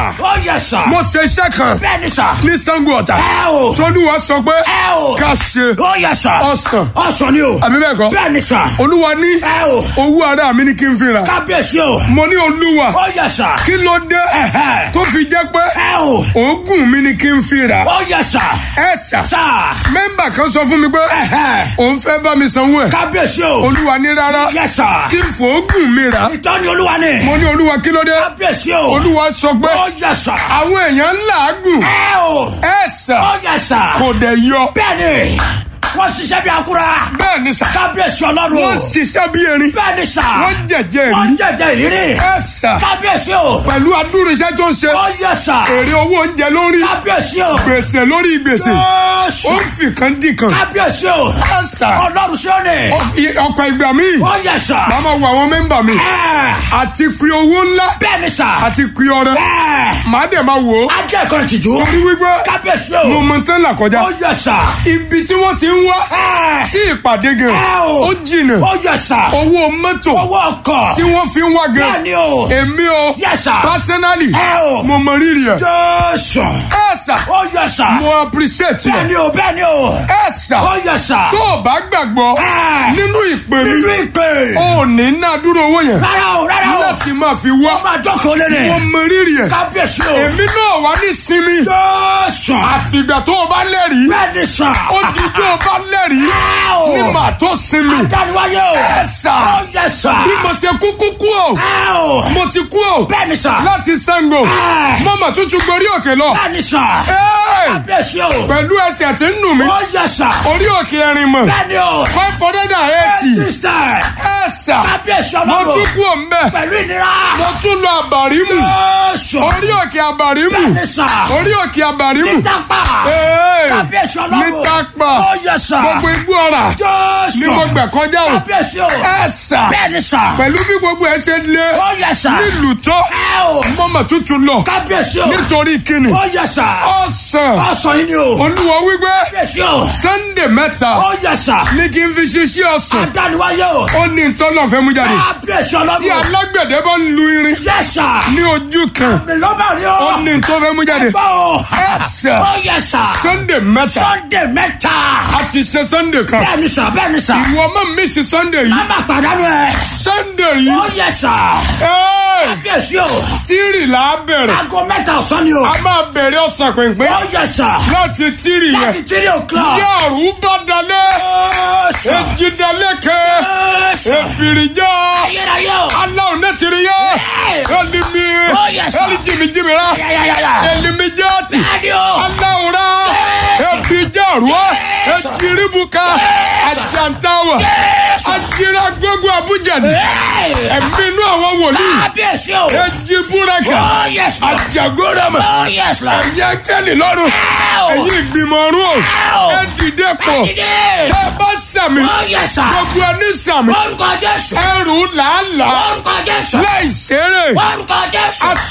sà Ó yẹ sà. mo ṣe iṣẹ́ kan Bẹ́ẹ̀ni sà. ní Sango Ọ̀tà Ẹ o. tolúwa sọ pé Ẹ o. ká ṣe Ó yẹ sà. ọsàn Ọsàn ni o. àbí bẹ́ẹ̀ kọ́ Bẹ́ẹ̀ni sà. olúwa ní Ẹ o. owó ara mi ni kí n fi rà Kábíyèsí o. mo ní olúwa Ó yẹ sà. kí ló dé Ẹ̀hẹ́. tó fi jẹ́ pé Ẹ o. oògùn mi ni kí n fi rà Ó yẹ sà. ẹ sà Sà. mẹ́mbà kan sọ fún mi pé Ẹ̀hẹ́. òun fẹ́ bá mi sanwó ẹ̀ Kábíyèsí o. olúwa ní rárá Yẹ sà. kí n fòógùn mi rà Ìtọ́ni olúwa ni. mo ní olúwa kí ló dé Kábíyèsí o. olúwa sọ pé Ó yẹ sà. àwọn èèyàn ń làágùn Ẹ o. ẹ sà Ó yẹ sà. kò dẹ̀ yọ Bẹ́ẹ̀ni. Wọ́n ṣiṣẹ́ bí akura. bẹ́ẹ̀ ni sà Kábíyèsí ọlọ́run. wọ́n ṣiṣẹ́ bí erin Bẹ́ẹ̀ni sà. wọ́n jẹ̀jẹ̀ Wọ́n rí jẹ̀jẹ̀ ìrírí. ẹ sà Kábíyèsí o. pẹ̀lú adúrú iṣẹ́ tó ń ṣe Ó yẹ sà. èrè owó oúnjẹ lórí Kábíyèsí o. gbèsè lórí gbèsè Jésù. ó ń fi kan dì kan Kábíyèsí o. ẹ sà Ọlọ́run sí òní. ọ̀pọ̀ ìgbà míì Ó yẹ sà. màá máa wo àwọn mẹ́mbà mi Ẹ. àti pin owó ńlá Bẹ́ẹ̀ni sà. àti pin ọrẹ Ẹ. màá dẹ̀ máa wò ó Ajẹ́ kan tìjú. torí wípé Kábíyèsí mo o. mọ tán là kọjá Ó yẹ sà. ibi tí wọ́n ti ń wá Ẹ. sí ìpàdé gan Ẹ o. ó jìnà Ó yẹ sà. owó mọ́tò Owó ọkọ̀. tí wọ́n fi ń wá gan Bẹ́ẹ̀ni o. èmi o Yes, sir. personally Ẹ o. mo mọ rírì ẹ̀ Jésù. ẹ sà Ó yẹ sà. mo appreciate ẹ̀ Bẹ́ẹ̀ni o, bẹ́ẹ̀ni o. ẹ sà Ó yẹ sà. tó o bá gbàgbọ́ Ẹ. nínú ìpè mi Nínú ìpè. ò ní ná dúró owó yẹn Rárá o, rárá o. láti máa fi wá Ó máa jókòó lérè. mo mọ rírì ẹ̀ Kábíyèsí o. èmi náà wà ní sinmi Jésù. àfìgbà tó o bá lẹ́rìí Bẹ́ẹ̀ni sà. ó di tó o bá lẹ́rìí Ẹ o. ní màá tó sinmi Adániwáyé o. ẹ sà Ó yẹ sà. bí mo ṣe kúkú kú o Ẹ o. mo ti kú o Bẹ́ẹ̀ni sà. láti Ṣàngó Ẹ. mo mà tún tún gorí òkè lọ Bẹ́ẹ̀ni sà. Ẹ́ẹ̀! Kábíyèsí o. pẹ̀lú ẹsẹ̀ tí ń nù mí Ó yẹ sà. orí òkè ẹ̀rìn mọ̀ Bẹ́ẹ̀ni o. five hundred and eighty Sísítà. ẹ sà Kábíyèsí mo ọlọ́run. tún kú o mbẹ Pẹ̀lú ìnira. mo tún lọ àbàrímù Jésù. orí òkè àbàrímù Bẹ́ẹ̀ni sà. orí òkè àbàrímù Nítàpá. Ẹ́ẹ̀! Kábíyèsí ọlọ́run. Nítàpá. Ó yẹ sà. gbogbo igbó ọ̀rà Jésù. ni mo gbà kọjá o Kábíyèsí o. ẹ sà Bẹ́ẹ̀ni sà. pẹ̀lú bí gbogbo ẹ ṣe lé Ó yẹ sà. nílùú tó Ẹ o. mo mà tún tún lọ Kábíyèsí o. nítorí kíni Ó yẹ sà. ọ̀sán Ọ̀sán yìí ni o. olúwa wípé Kábíyèsí o. sunday mẹ́ta Ó yẹ sà. ní kí n fi ṣiṣẹ́ ọ̀sán Adániwáyé o. ó ní ntọ́nà fẹ́ mú jáde Kábíyèsí tí ọlọ́run. alágbẹ̀dẹ bá ń lu irin Yẹ sà. ní ojú kan Mi ló bá rí o. ó ní ntọ́ fẹ́ mú jáde Ẹ̀fọ́ o. Ẹ sà. Ó yẹ sà. sunday mẹ́ta Sunday mẹ́ta. a ti ṣe sunday kan Bẹ́ẹ̀ni sà, bẹ́ẹ̀ni sà. ìwọ má mísì sunday yìí Má má pàdánù ẹ̀. sunday Ó yìí yẹ sà. ẹ́ẹ̀, Kábíyèsí o. tírì là á bẹ̀rẹ̀ Aago mẹ́ta ọ̀sán ni o. a máa bẹ̀rẹ̀ ọ̀sán pínpín Ó yẹ sà. láti tírì yẹn Láti three o'clock. yàrá bá dalẹ̀ Jésù. èjì dalẹ̀ kẹ́ Jésù. èbìrìjà Ayérayé o. aláwọ̀ náà tiri yẹ ẹlimi Oh, yes, sir. ẹlijimijimi ra Yáyáyáyá. elimijati Bẹ́ẹ̀ni o. aláwọ̀ ra Yes. ebijarua Yes. ejiribuka Yes. ajantawa Yes. ajira gbogbo abujani Hey. ẹ̀mí inú àwọn wòlíì Kábíyèsí o. ejiburaka Oh yes Lord. ajagorama Oh yes Lord. ẹ̀yẹ kẹ́lì lọ́rùn Ow. ẹ̀yìn ìgbìmọ̀ ọ̀run o Ow. ẹ dìde pọ̀ Dìde. ẹ bá sàmì Oh yes sir. gbogbo ẹni sàmì Orúkọ Jésù. ẹrù làálàá Orúkọ Jésù. láì ṣeré Orúkọ Jésù.